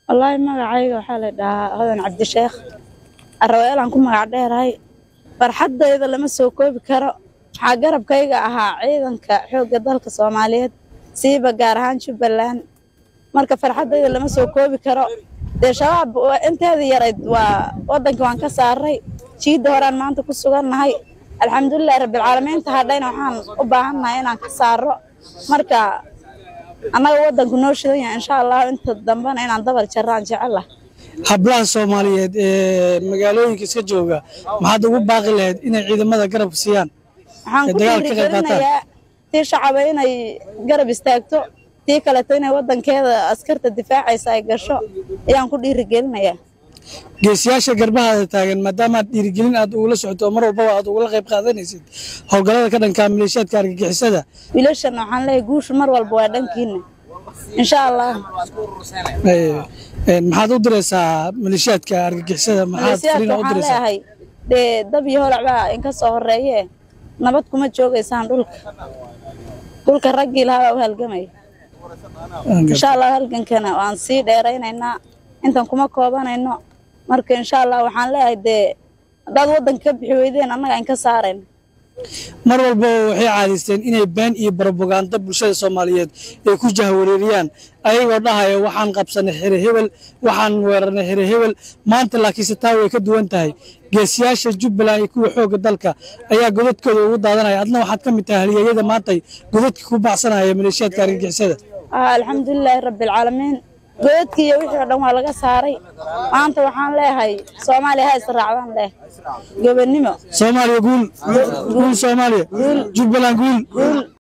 wallaahi magacayga waxaa la dhahaa hodan cabdisheekh araweelaan ku magac dheerahay farxaddayda lama soo koobi karo waxaa garabkayga ahaa ciidanka xoogga dalka soomaaliyeed siiba gaar ahaan jubbaland marka farxaddayda lama soo koobi karo dee shabaab inteeda yarayd waa waddankii waan ka saaray jiidda horaan maanta ku sugannahay alxamdulilahi rabbilcaalamiinta hadhayna waxaan u baahannahay inaan ka saaro marka annaga waddanku noo shidan yahay insha allahu inta dambena inaan dabar jarraan jecela hablaha soomaaliyeed ee magaalooyinka iska jooga maxaad ugu baaqi lahayd inay ciidamada garab siiyaan waxaan ku dagaal ka qayb qaataan. dhiirigelinayaa tii shacaba inay garab istaagto tii kaleto inay waddankeeda askarta difaacaysa ay gasho ayaan ku dhiirigelinayaa geesiyaasha garbahaada taagan maadaama aad dhiirigelin aad ugula socoto oo mar walbaba aad ugula qayb qaadanaysid howlgallada ka dhanka maleeshiyaadka argagixisada wiilashan waxaan leeyahay guushu mar walba waa dhankiina insha allah Ee, een, maxaad u diraysaa maleeshiyaadka argagixisada maxaad maleesiyaadka fariin u waxaan diraysaa leeyahay dee dab iyo holac baa inka soo horeeye nabad kuma joogaysaan dhulka dhulka raggii lahaa baa u halgamaya insha allah halgankana waan sii dheeraynaynaa intan kuma koobanayno marka insha allah waxaan leeyahay dee haddaad waddanka ka bixi weydeen annaga inka saarayno mar walba waxay caadaysteen inay been iyo barobaganda bulshada soomaaliyeed ay ku jahwareeriyaan ayagoo dhahaya waxaan qabsanay xere hebel waxaan weerarnay xere hebel maanta laakiinse taa way ka duwan tahay geesiyaasha jubbaland iyo kuwa xoogga dalka ayaa godadkooda ugu daadanaya adna waxaad ka mid tahay halyeeyada maantay godadka ku baxsanaya maleeshiyaadka argagixisada ah alxamdulilaahi rabbilcaalamiin godadkii iyo wixii oo dhan waa laga saaray maanta waxaan leeyahay soomaaliya ha israacdaan leh gobonnimo soomaaliya guul guul soomaaliya jubbaland guul